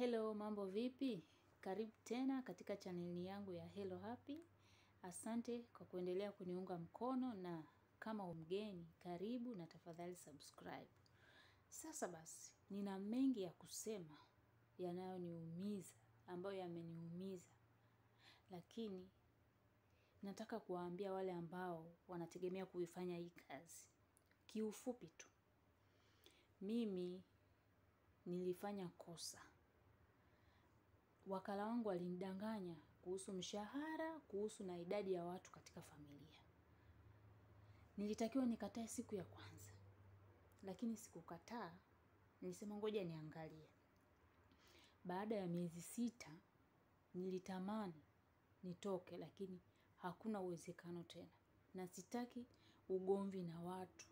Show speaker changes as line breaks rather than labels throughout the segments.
Hello, mambo vipi? Karibu tena katika chaneli yangu ya Hello Happy. Asante kwa kuendelea kuniunga mkono na kama umgeni, karibu na tafadhali subscribe. Sasa basi, nina mengi ya kusema yanayoniumiza, ambayo yameniumiza. Lakini nataka kuwaambia wale ambao wanategemea kuifanya hii kazi. Kiufupi tu. Mimi nilifanya kosa. Wakala wangu alinidanganya kuhusu mshahara, kuhusu na idadi ya watu katika familia. Nilitakiwa nikatae siku ya kwanza. Lakini sikukataa, nilisema ngoja niangalie. Baada ya miezi sita, nilitamani nitoke lakini hakuna uwezekano tena. Na sitaki ugomvi na watu.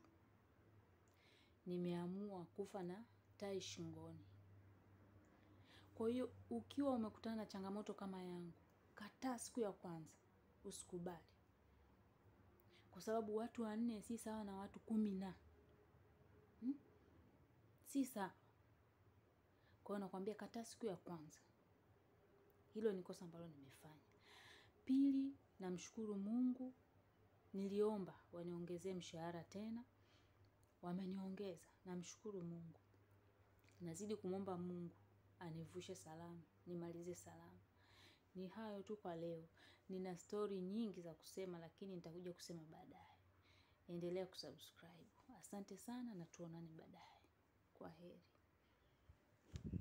Nimeamua kufa na tai shingoni. Kwa hiyo ukiwa umekutana na changamoto kama yangu, kataa siku ya kwanza, usikubali. Kwa sababu watu wanne si sawa na watu kumi na. Hmm? Si sawa. Kwa hiyo nakwambia kataa siku ya kwanza. Hilo ni kosa ambalo nimefanya. Pili, namshukuru Mungu, niliomba waniongezee mshahara tena, wameniongeza, namshukuru Mungu. Nazidi kumwomba Mungu, anivushe salama, nimalize salama. Ni hayo tu kwa leo. Nina stori nyingi za kusema lakini nitakuja kusema baadaye. Endelea kusubscribe. Asante sana na tuonane baadaye. Kwaheri.